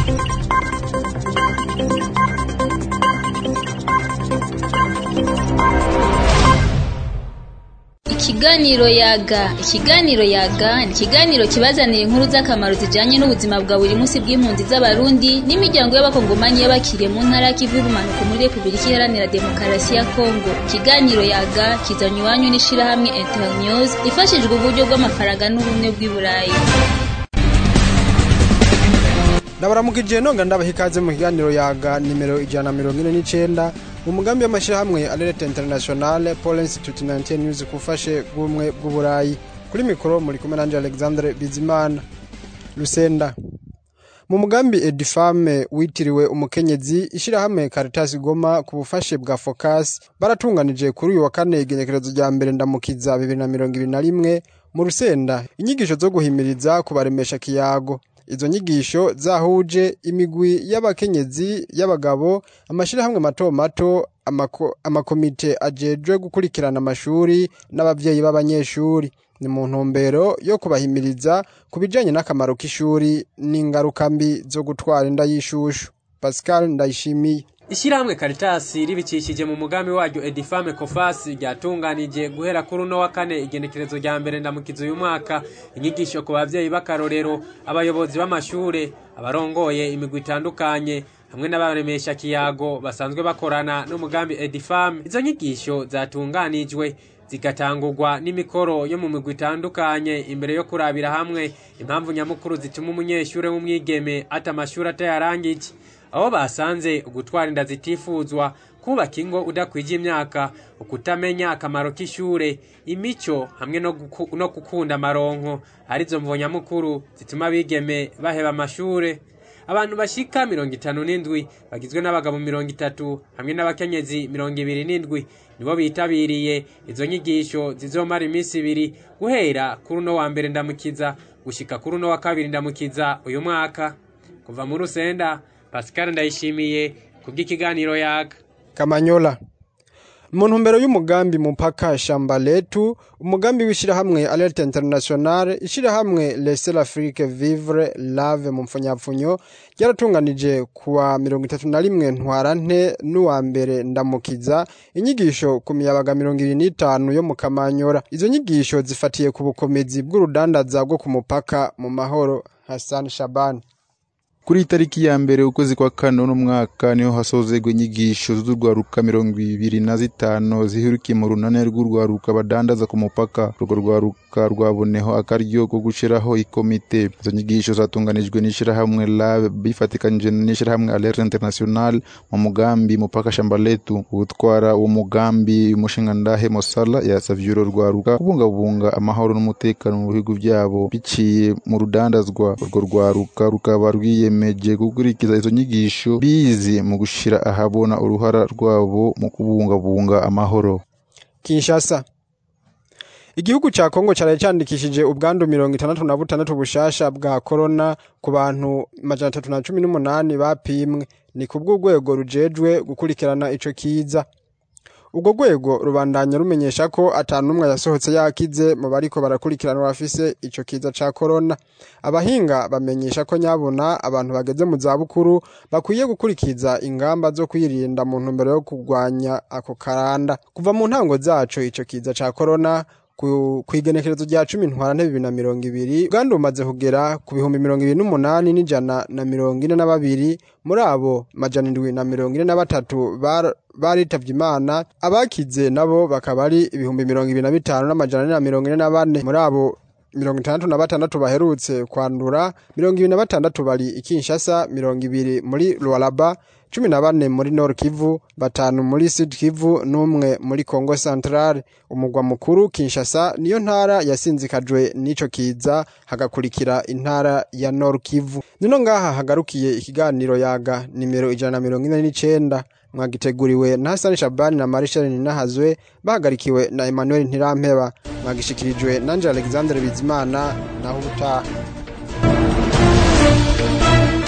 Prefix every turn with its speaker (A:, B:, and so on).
A: Ikiganiro yaga ikiganiro yaga ni ikiganiro kibazanira inkuru z'akamaro zijanye n'ubuzima bwa buri munsi bw'impunzi z'abarundi n'imiryango y'abakongomani y'abakiriye mu ntara y'ikivu y'ubumanuko muri repubulika iharanira demokarasi ya kongo ikiganiro yaga kizanywa iwanyu n'ishirahamwe internews ifashijwe uburyo bw'amafaranga n'ubumwe bw'i burayi
B: ndabaramukije nonga ndabaha ikaze mu kiganiro yaga nimero ijana na mirongo ine n'icenda mu mugambi w'amashyirahamwe alerte internationale pole institute 19 news kufashe bw'ubumwe bw'uburayi kuri mikoro muri kumwe nanje alexandre bizimana lusenda mu mugambi edifame witiriwe umukenyezi ishirahamwe caritas goma ku bufashe bwa focus baratunganije kuri uyu wa kane igenekerezo rya mbere ndamukiza bibiri na mirongo ibiri na rimwe mu rusenda inyigisho zo guhimiriza kubaremesha kiyago izo nyigisho zahuje imigwi y'abakenyezi y'abagabo amashirahamwe mato mato amako, amakomite ajejwe gukurikirana amashuri n'abavyeyi b'abanyeshuri ni mu ntumbero yo kubahimiriza ku bijanye n'akamaro k'ishuri n'ingaruka mbi zo gutwara inda y'ishushu pascal ndayishimiye
C: Ishirahamwe Caritas ribicishije mu mugambi waryo Edifame Kofas ryatunganije guhera kuri uno wa kane igenekerezo rya mbere ndamukizo uyu mwaka inyigisho ku bavyeyi b'akarorero abayobozi b'amashure abarongoye imigwi itandukanye hamwe n'abaremesha kiyago basanzwe bakorana n'umugambi Edifame izo nyigisho zatunganijwe zigatangurwa n'imikoro yo mu migwi itandukanye imbere yo kurabira hamwe impamvu nyamukuru zituma umunyeshure w'umwigeme ata amashuri atayarangije aho basanze ugutwara inda zitifuzwa kubaka ingo udakwije imyaka ukutamenya akamaro k'ishure imico hamwe no, guku, no gukunda amaronko arizo mvo nyamukuru zituma abigeme baheba amashure abantu bashika mirongo itanu n'indwi bagizwe n'abagabo mirongo itatu hamwe n'abakenyezi mirongo ibiri n'indwi nibo bitabiriye izo nyigisho zizomara iminsi ibiri guhera kuri uno wa mbere ndamukiza gushika kuri uno wa kabiri ndamukiza uyu mwaka kuva mu rusenda pascal ndayishimiye kubw'ikiganiro yaga
B: kamanyola mu ntumbero y'umugambi mupaka shamba letu umugambi w'ishirahamwe alerte internationale ishirahamwe laisser l'afrique vivre lave mu mpfunyapfunyo ryaratunganije kuwa mirongo itatu na rimwe ntwarante n'uwa mbere ndamukiza inyigisho ku miyabaga mirongo ibiri n'itanu yo mu kamanyora izo nyigisho zifatiye ku bukomezi bw'urudandaza bwo ku mupaka mu mahoro hassan shabani
D: kuri itariki ya mbere ukwezi kwa kane uno mwaka niho hasozerwa inyigisho z'urwaruka mirongo ibiri na zitanu ziherukiye mu runane rw'urwaruka badandaza ku mupaka urwo rwaruka rwaboneho akaryo ko gushiraho ikomite izo nyigisho zatunganijwe n'ishirahamwe lave bifatikanyije n'ishirahamwe alerte international mu mugambi mupaka shamba letu utwara uwo mugambi umushingandahe mosala yasavye uro rwaruka kubungabunga amahoro n'umutekano mu bihugu vyabo biciye mu rudandazwa urwo rwaruka rukaba rwiye biyemeje gukurikiza izo nyigisho bize mu gushira ahabona uruhara rwabo mu kubungabunga amahoro
B: kinshasa igihugu ca kongo caraye candikishije ubwandu mirongo itandatu na butandatu bushasha bwa korona ku bantu majana atatu na cumi n'umunani bapimwe ni kubw'urwego rujejwe gukurikirana ico kiza ubwo rwego rubandanya rumenyesha ko atanumwe yasohotse yakize mu bariko barakurikirana bafise ico kiza ca korona abahinga bamenyesha ko nyabona abantu bageze mu zabukuru bakwiye gukurikiza ingamba zo kwirinda mu ntumbero yo kurwanya ako karanda kuva mu ntango zaco ico kiza ca korona kw'igenekerezo rya cumi ntwarante bibiri na mirongo ibiri uganda bumaze kugera ku bihumbi mirongo ibiri n'umunani n'ijana na mirongo ine na babiri muri abo majana indwi na mirongo ine na batatu baritavye imana abakize nabo bakaba ari ibihumbi mirongo ibiri na bitanu n'amajana ane na mirongo ine na bane muri abo mirongo itandatu na batandatu baherutse kwandura mirongo ibiri na batandatu bari ikinshasa mirongo ibiri muri lualaba cumi na bane muri nord kivu batanu muri sud kivu n'umwe muri congo centrale umugwa mukuru kinshasa niyo ntara yasinzikajwe n'ico kiza hagakurikira intara ya nord kivu nino ngaha hagarukiye ikiganiro yaga nimero ijana na mirongo ine n'icenda mwagiteguriwe na hasani shabani na marishal ninahazwe bahagarikiwe na emmanuel ntirampeba mwagishikirijwe nanje alexandre bizimana naho ubutaha